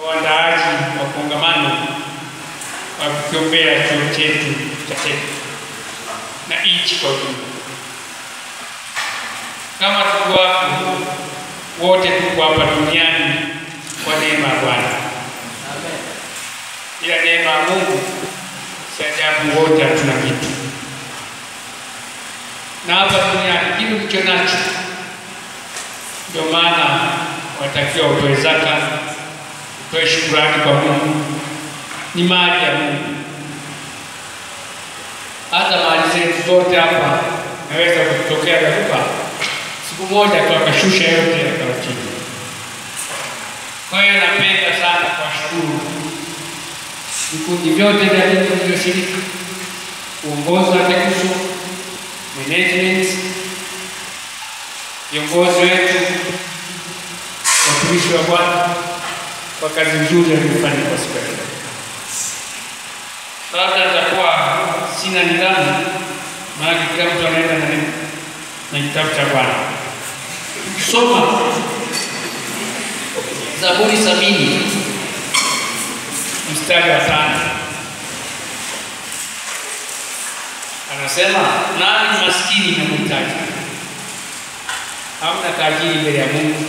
waandaaji wa kongamano wa kukiombea chuo chetu cha TEC na nchi kwa ujumla. Kama tuko hapo wote, tuko hapa duniani kwa neema ya Bwana, ila neema ya Mungu si ajabu, wote hatuna kitu, na hapa duniani kile ulicho nacho, ndio maana watakiwa utoe zaka, utoe shukurani kwa Mungu, ni mali ya Mungu. Hata mali zetu zote hapa naweza kutokea dharuba siku moja tu akashusha yote yakawa chini. Kwa hiyo napenda sana kuwashukuru vikundi vyote vya dini vilivyoshiriki, uongozi wa TECUSO, management, viongozi wetu, watumishi wa Bwana kwa kazi nzuri waliyofanya kwa siku ya leo. Labda nitakuwa sina nidhamu, maana kila mtu anaenda na na kitabu cha Bwana. Soma Zaburi sabini mstari wa tano anasema, nani ni maskini na mhitaji, hamna tajiri mbele ya Mungu.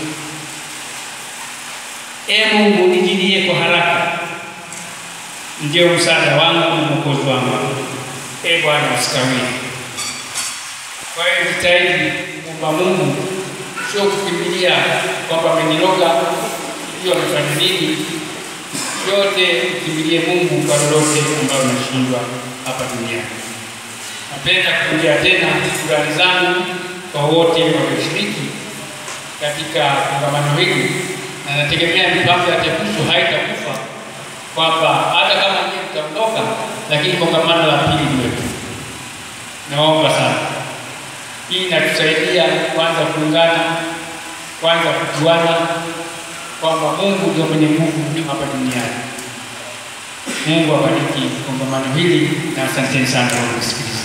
E Mungu, nijilie kwa haraka, ndio msaada wangu na mwokozi wangu. E Bwana, usikawie. Kwa hiyo jitahidi kuomba Mungu, sio kukimbilia kwamba ameniroga, hiyo amefanya nini. Yote ukimbilie Mungu kwa lolote ambayo unashindwa hapa duniani. Napenda kurudia tena shukrani zangu kwa wote walioshiriki katika kongamano hili, na nategemea mipango ya TECUSO haitakufa kwamba hata kama nyinyi mtaondoka, lakini kongamano la pili liwepo. Naomba sana hii inatusaidia kwanza kuungana, kwanza kujuana kwamba Mungu ndio mwenye nguvu hapa duniani. Mungu abariki kongamano hili na asanteni sana kwa kusikiliza.